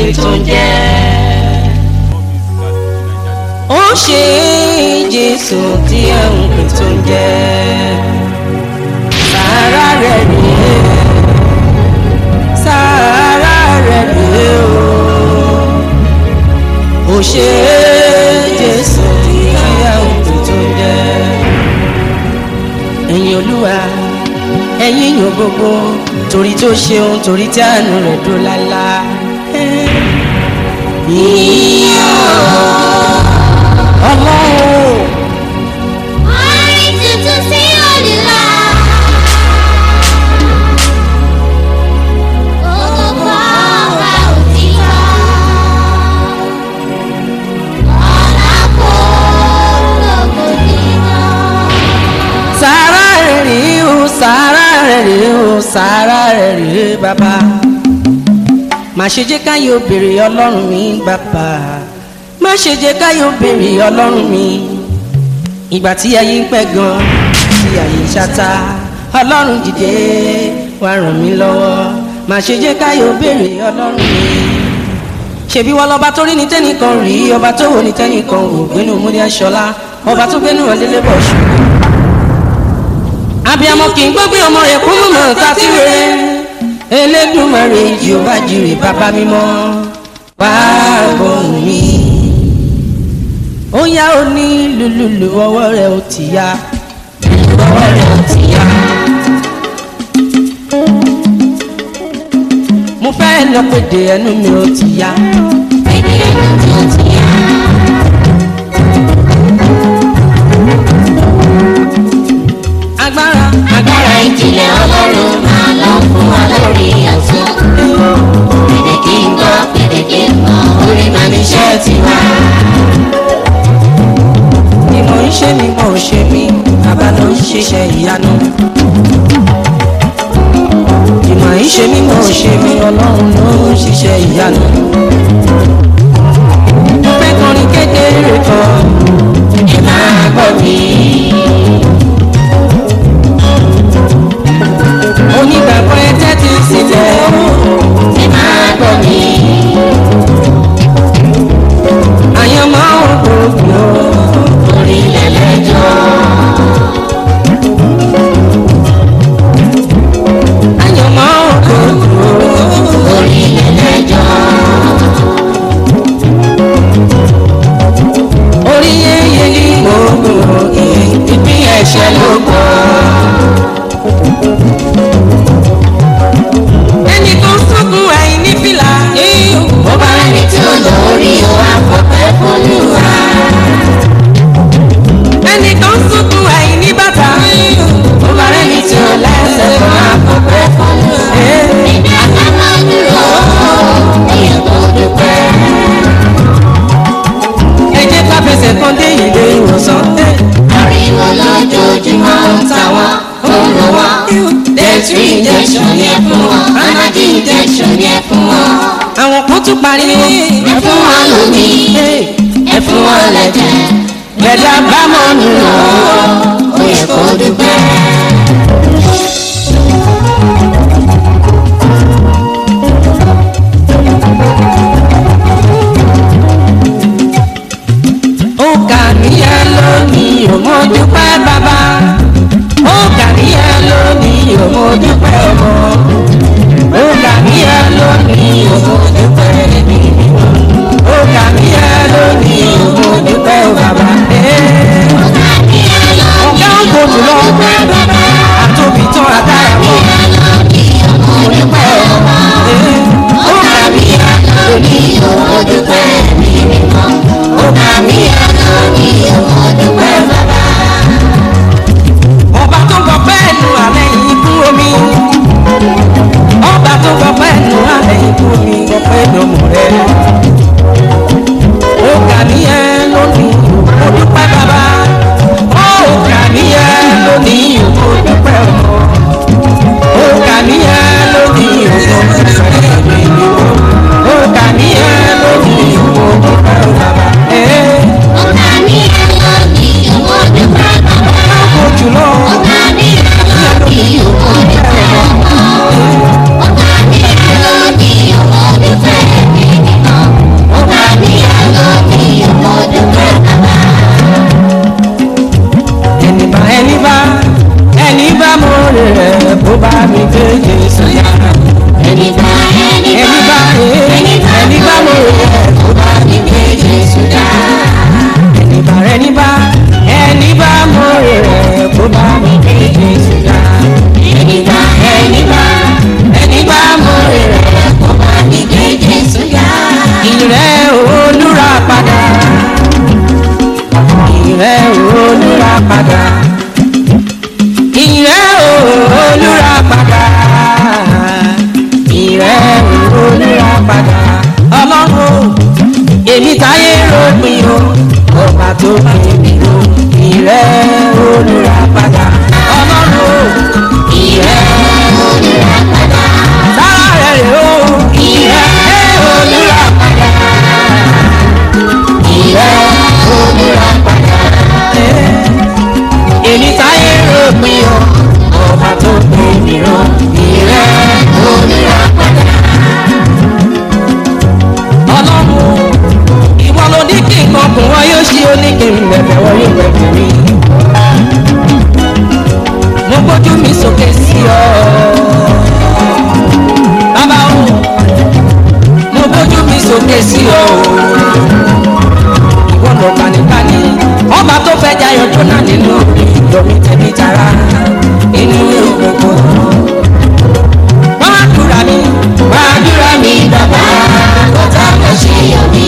pè tó ń jẹ́. ó ṣe jésù tí ẹ̀ ń pè tó ń jẹ́. sàárà rẹ̀ rèé sàárà rẹ̀ rèé o. ó ṣe jésù tí ẹ̀ ń pè tó ń jẹ́. ẹ̀yin olúwa ẹ̀yin yóò gbogbo torí tó ṣeun torí tí àánú rẹ̀ dúró lálá. Yíyọ ọlọ́run Orin tuntun sí Olúwa. Ògo ọba òtítọ́. Ọlá kó lógo dídán. sàárà rẹ̀ rèé o sàárà rẹ̀ rèé o sàárà rẹ̀ rèé bàbá. má ṣe jẹ́ káyọ̀ béèrè ọlọ́run mi bàbá má ṣe jẹ́ káyọ̀ béèrè ọlọ́run mi ìgbà tí ayé ń pẹ́ gan tí ayé ń ṣáta ọlọ́run dìde wá ràn mí lọ́wọ́ má ṣe jẹ́ káyọ̀ béèrè ọlọ́run mi ṣèbí wọn lọba tó rí ní tẹnìkan rí ọba tó wò ní tẹnìkan wò gbénu múlẹ aṣọlá ọba tó gbénu ọdẹlẹ bọ ṣùgbọ́n abiyamọ kì í gbọ́ pé ọmọ rẹ̀ kú mọ̀mọ́ ta sí rere elédùnmarè jehova jire bàbá mímọ́ wá gbóhùn mi. ó yá ó ní lùlùlù ọwọ́ rẹ̀ ó ti yá ọwọ́ rẹ̀ ó ti yá. mo fẹ́ lọ pèdè ẹnu mi ó ti yá. Èdè ẹnu mi ò ti yá. agbára Agbára ìjìnlẹ̀ Ọlọ́run máa lọ fún wa lórí ọ̀tún. Pèdè kí n gbọ́, pèdè kí n mọ̀, orí máa ní iṣẹ́ tiwa. ni mo ń ṣe ni mo ń ṣe mí bàbá ló ń ṣiṣẹ́ ìyanu. ìmọ̀ ń ṣe mí mo ń ṣe mí ọlọ́run ló ń ṣiṣẹ́ ìyanu. mo fẹ́ kọrin kékeré kan Ẹ máa gbọ́ mi. onígbàgbọ́ ẹ tẹ́tí sílẹ̀ o. Ẹ máa gbọ́ mi. àyànmọ́ ògbógbò Orí lẹ́lẹ́jọ́. àyànmọ́ ògbógbò Orí lẹ́lẹ́jọ́. orí yẹ́yẹ́ ní gbogbo ìpín ẹ̀ṣẹ̀ ló gbọ́. ẹnì kan sọ́kùn àìní fìlà. Bó bá rẹ́ni tí ó lọ orí o, àfọ̀pẹ́ fọlúwa. ẹnì kan sọ́kùn àìní bàtà. Bó bá rẹ́ni tí ó lẹ́sẹ̀ kan, àfọ̀pẹ́ fọlúwa. Ìdá ká máa dúró, èèyàn tó dúpẹ́. ẹ jẹ́ ká fẹsẹ̀ kan dé ilé ìwòsàn. Ariwo lójoojúmọ́ ń ta wọ́n, ó ń lò wọ́n. Dentry injection yẹn fún wọn, Panadol injection yẹn fún wọn. àwọn kan tún pariwo. Ẹ fún wọn lómi, ẹ fún wọn lẹ́jẹ̀. gbẹ̀dá bá mọ̀ nù lọ. Ó yẹ kó dúpẹ́. ó kà níyà lónìí ò mọ dúpẹ́ bàbá. ó kà níyà lónìí ò mọ dúpẹ́ ọmọ. ó kà níyà lónìí ò mọ dúpẹ́ ẹbí. ó kà níyà lónìí ò mọ dúpẹ́ bàbá. ọ̀gá ń gbòdù lọ. àtòbí tán àtàrà mọ́. mo dúpẹ́ ọmọ. ó kà níyà lónìí ò mọ dúpẹ́ ẹbí. ó kà níyà lónìí ò mọ dúpẹ́ bàbá. ọba tó gbọ́ pẹ́ nu alẹ́ yìí fún omi. ọba tó gbọ́ pẹ́ nu alẹ́ yìí fún omi gbọ́ pẹ́ lọ́mọ rẹ̀. ó kà níyẹn lónìí mo dúpẹ́ bàbá. ó kà níyẹn lónìí mo dúpẹ́ ọmọ. ó kà níyẹn lónìí mo dúpẹ́ ẹ̀mí mi. ó kà níyẹn lónìí mo dúpẹ́ bàbá. ẹ̀ẹ́ Ọ̀gá mi ẹ̀ lọ ní owó dúpẹ́ bàbá. ọ̀gá kò jùlọ. Ọ̀gá mi ẹ̀ lọ ní owó dúpẹ́ bàbá. Jésù yá. ẹni bá ẹni Ẹni bá bá ẹni ẹni bá mo rẹ̀ kó bá mi gbé Jésù yá. Ẹni bá ẹni bá ẹni bá mo rẹ̀ kó bá mi gbé Jésù yá. ẹni bá ẹni bá Ẹni bá mo rẹ̀ kó bá mi gbé Jésù yá. ìrẹ́ olúra padà. Ìrẹ́ olúra padà. Ìrẹ́ olúra padà. Ìrẹ́ olúra padà. Ọlọ́run èmi táyé rògbìn o ọba tó pè mí o. Ìrẹ́ olúra padà. Ọlọ́run ìrẹ́ olùrà padà sára rẹ̀ rè o. Ìrẹ́ olúra padà. ìrẹ́ olùrà padà èmi táyé rògbìn o ọba tó pè mí o ìrẹ́ olùrà padà ọlọ́run ìwọ ló ní kí nǹkan kún wọn yóò ṣí ó ní kí n bẹ̀bẹ̀ wọn yóò bẹ̀bẹ̀ mi. mo gbójú mi sókè sí ọ bàbá o mo gbójú mi sókè sí ọ ìwọ lọ gbanibani ọba tó fẹ́ jayọ̀ jóná nínú ìdọ̀mí tẹ̀mí tara inú ewu gbogbo. wọ́n á dúra mi wọ́n á dúra mi bàbá kọ́tà mọ̀ ṣe yọ̀ mí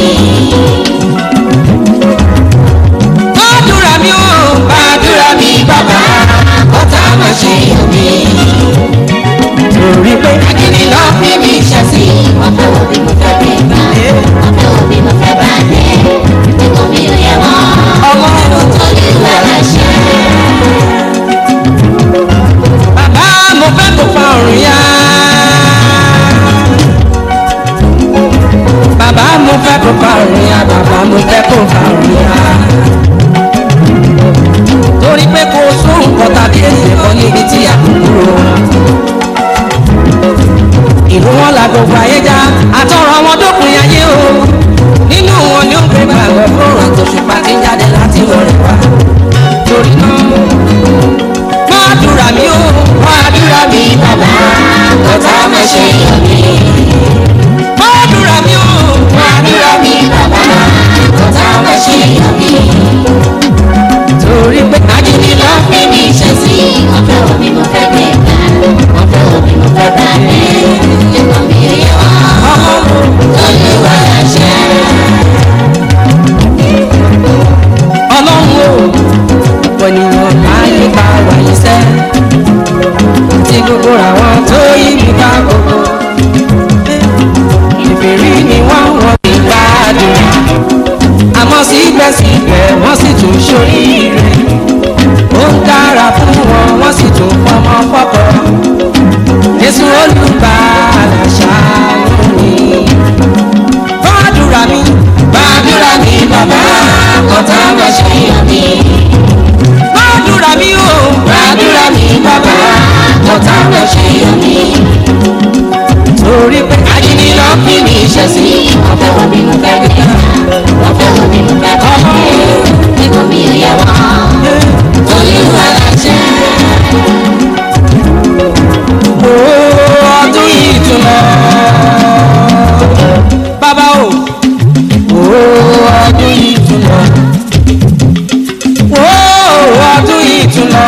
wọ́n á dúra mi ó wọ́n á dúra mi bàbá kọ́tà mọ̀ ṣe yọ̀ mí torí pé akíní lọ fi mi ṣe sí wọ́n fẹ́ wo bí mo fẹ́ bí gbà wọ́n fẹ́ wo bí mo fẹ́ bá dé nígbà mi ò yẹ wọ́n ọmọ olúwa láṣẹ bàbá mo fẹ́ kó fa ọ̀run yá. bàbá mo fẹ́ kó fa ọ̀run yá bàbá mo fẹ́ kó fa ọ̀run yá. torí pé kò sóhun kan tàbí èsì kan níbi tí a kò kúrò. ìlú wọn la gbogbo ayé já àtọrọ wọn dópin ayé o nínú wọn ni ó ń gbé gbàgbọ́ fún àtòṣùpá tí ń jáde láti wọlé wá torí náà máa dúra mi ó máa dúra mi bàbá kọ́tà mọ̀ ṣe yọ̀ mí máa dúra mi ó máa dúra mi bàbá kọ́tà mọ̀ ṣe yọ̀ mí torí pé akíní lọ fi mi ṣe sí wọ́n fẹ́ wo bí mo fẹ́ bí gbà wọ́n fẹ́ wo bí mo fẹ́ bá dé nígbà mi ò yẹ wọ́n ọmọ olúwa láṣẹ. ọlọ́run ó ọ̀pọ̀ ènìyàn láyé bá wáyé sẹ́ tí gbogbo àwọn tó yí mi ká gbogbo ìbéèrè ni wọ́n wọ́n ti gbádùn àmọ́ síbẹ̀síbẹ̀ wọ́n sì tún ṣoríire ó ń dára fún wọn wọ́n sì tún fọmọ fọ́kọ Jésù olùgbàlà ṣàánú mi gbàdúrà mi gbàdúrà mi bàbá kọ́tà mọ̀ ṣe yọ̀ mí gbàdúrà mi o gbàdúrà mi bàbá kọ́tà mọ̀ ṣe yọ̀ mí torí pé akíní lọ fi mi ṣe sí wọ́n fẹ́ wo bí mo fẹ́ bí gbà wọ́n fẹ́ wo bí mo fẹ́ bá dé nígbà mi ò yẹ wọ́n olúwa láṣẹ. o ọdún yìí tún lọ bàbá o o ọdún yìí tún lọ o ọdún yìí tún lọ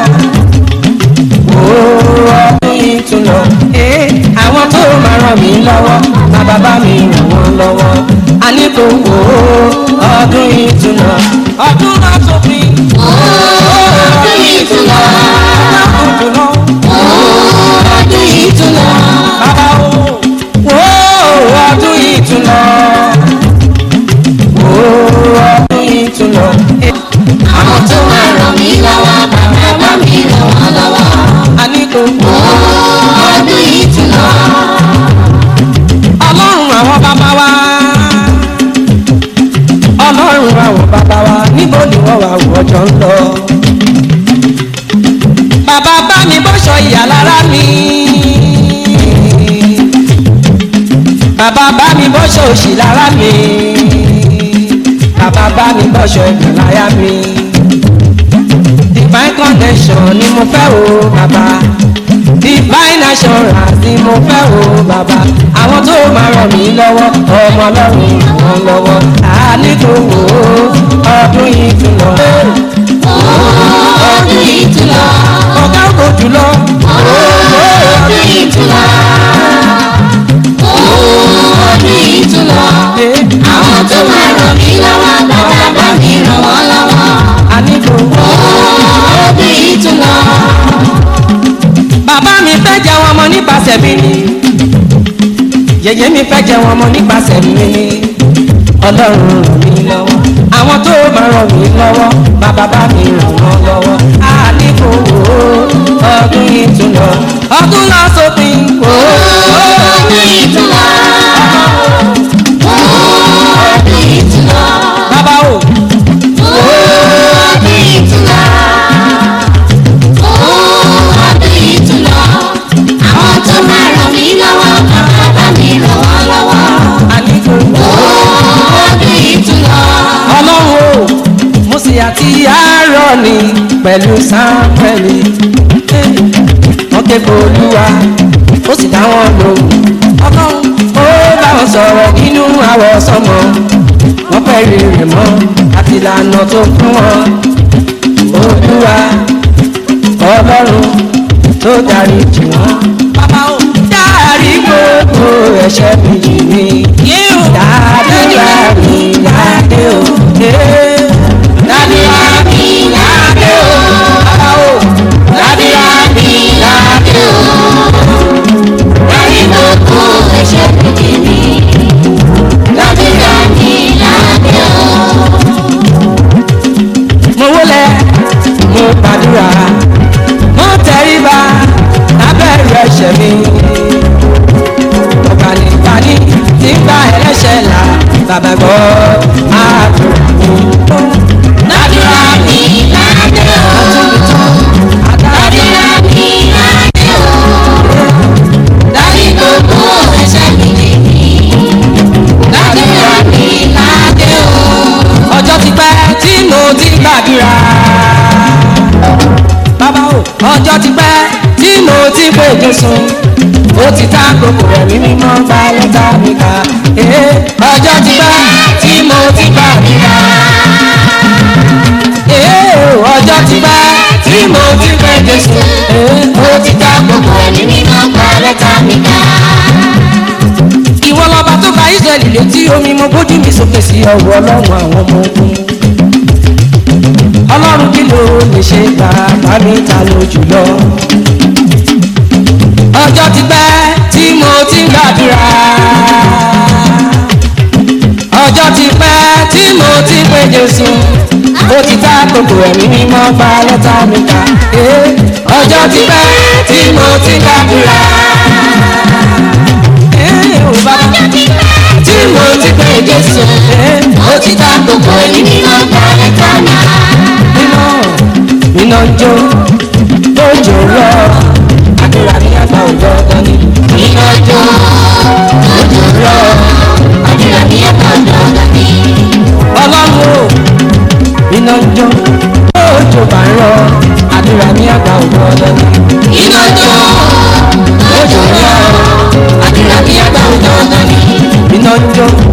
o ọdún yìí tún lọ Eh, àwọn tó máa ràn mí lọ́wọ́ má bàbá mi ràn wọ́n lọ́wọ́ a ní kò wò ó ọdún yìí tún lọ ọdún náà tó fi ọdún yìí tún lọ ọdún tún lọ. ọdún yìí tún lọ Bàbá o, wo ọdún yìí tún lọ. Wo ọdún yìí tún lọ. àwọn tó máa ràn mí lọ́wọ́ bàbá bá mi ràn wọ́n lọ́wọ́ A ní kò ọdún yìí tún lọ ọlọ́run àwọn bàbá wa. Ọlọ́run àwọn bàbá wa níbo ni wọ́n wà wọ́jọ́ ń lọ. Bàbá bá mi bọ́ṣọ ìyá lára mi. Bàbá bá mi bọ́ṣọ òṣì lára mi. Bàbá bá mi bọ́ṣọ ẹ̀gbọ́n láyà mi. Divine connection ni mo fẹ́ o bàbá. Divine assurance ni mo fẹ́ o bàbá àwọn tó máa ràn mí lọ́wọ́ ọmọ ọlọ́run wọn lọ́wọ́ àníkò wò ó ọdún yìí tún lọ. ọdún yìí tún lọ. ọ̀gá ògo jùlọ. ọdún yìí tún lọ. ọdún yìí tún lọ. àwọn tó máa ràn mí lọ́wọ́ bàbá bá mi ràn wọ́n lọ́wọ́. àníkò wò ó. ọdún yìí tún lọ. bàbá mi fẹ́ jẹ wọn mọ nípasẹ̀ mi ni yèyé mi fẹ́ jẹ wọn mọ nípasẹ̀ mi ni ọlọ́run ràn mí lọ́wọ́ àwọn tó máa ràn mí lọ́wọ́ bàbá bá mi ràn wọ́n lọ́wọ́ àníkò wò ó ọdún yìí tún lọ ọdún lọ sópin wò ó. ọdún yìí tún lọ. ọdún yìí tún lọ. bàbá o ọdún yìí tún lọ. ọdún yìí tún lọ. àwọn tó máa ràn mí lọ́wọ́ bàbá bá mi ràn wọ́n lọ́wọ́. àníkò wò ó. ọdún yìí tún lọ. ọlọ́run o mo sì àti àárọ̀ ni pẹ̀lú sáńpẹ̀lì wọ́n ké pe olúwa ó sì dá wọn lóhùn ọlọ́run ó bá wọn sọ̀rọ̀ nínú àwọ̀ sọmọ wọ́n fẹ́ rí rẹ̀ mọ́ àti ìlànà tó fún wọn olúwa ọlọ́run tó darí jù wọ́n. bàbá o dárí gbogbo ẹ̀ṣẹ̀ mi jì mí dàdúrà mi ládé o. dàdúrà mi ládé o. bàbá o dàdúrà mi ládé o. Dárí gbogbo ẹ̀ṣẹ̀ méjì mi. Dàdúrà mi lábẹ́ o. mo wólẹ̀ mo gbàdúrà mo tẹríba lábẹ́rù ẹ̀ṣẹ̀ mi. ọ̀gbànìgbàní ti ń gba ẹlẹ́ṣẹ̀ là bàbá gbọ́ máa dùn mí. Dàdúrà mi lábẹ́ o. Dàdúrà mi lábẹ́ o. Dárí gbogbo ẹ̀ṣẹ̀ méjì mi. Dàdúrà mi lábẹ́ o. ọjọ́ ti pẹ́ tí mo ti gbàdúrà. bàbá o ọjọ́ ti pẹ́ tí mo ti pè Jésù ó ti ta gbogbo ẹ̀mí mímọ́ gba lẹ́tà mi kà. Ee, ọjọ́ ti pẹ́ tí mo ti gbàdúrà. Ee, ọjọ́ ti pẹ́ tí mo ti pè Jésù Ee, ó ti ta gbogbo ẹ̀mí Ẹ̀mí mímọ́ gba lẹ́tà mi ká. ìwọ lọba tó ka israẹli létí omi mo bójú mi sókè sí ọwọ́ ọlọ́run àwọn ọmọ ogun ọlọ́run kí ló lè ṣe bàbá mi ta ló jùlọ ọjọ́ ti pẹ́ tí mo ti ń gbàdúrà ọjọ́ ti pẹ́ tí mo ti ń pè jésù ó ti ta gbogbo ẹ̀mí mímọ́ gba lẹ́tà mi kà Ee, ọjọ́ ti pẹ́ tí mo ti ń gbàdúrà. Ee, ò bàbá Ọjọ́ ti pẹ́ tí mo ti pè jésù ó ti ta gbogbo ẹ̀mí ẹ̀mí mímọ́ gba lẹ́tà mi ká. mímọ́ iná ń jó lójó rọ àdúrà ní àgbà òjò ọ̀gán ni Iná jó ojú rọ, àdúrà mi ẹ̀ka ọ̀dọ́ ọ̀gá mi. ọlọ́run o iná ń jó lójó bá ń rọ àdúrà ní àgbà òjò ọ̀gán ni Iná jó ojú rọ, àdúrà mi ẹ̀ka ọ̀dọ́ ọ̀gá mi. iná ń jó